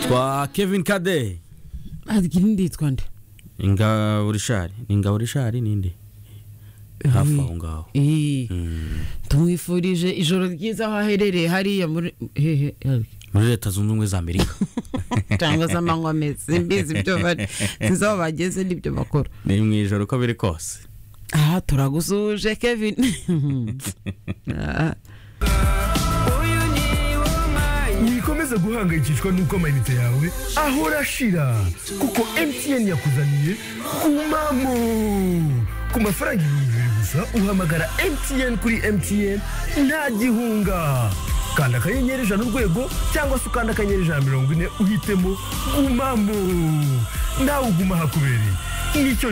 kwa kevin kade irindi yitwa nde ingabo rishari ni ingabo rishari ninde hafi aho ngaho Eh, Mm. tumwifurije ijoro ryiza aho aherereye hariya muri hehe hehe. muri leta zunze ubumwe za amerika cyangwa se amanywa ameza simbizi ibyo bari sinzi aho bageze n'ibyo bakora ni mu ijoro uko biri kose aha turagusuje kevin Ah. wikomeza guhangayikishwa n'uko amayinite yawe ahora ashira kuko mtn yakuzaniye umamo ku mafaranga ibihumbi bibiri gusa uhamagara mtn kuri mtn nta gihunga kanda akanyenyeri ijana urwego cyangwa se ukanda akanyenyeri ijana na mirongo ine uhitemo umamo nawe uguma ahakubereye nicyo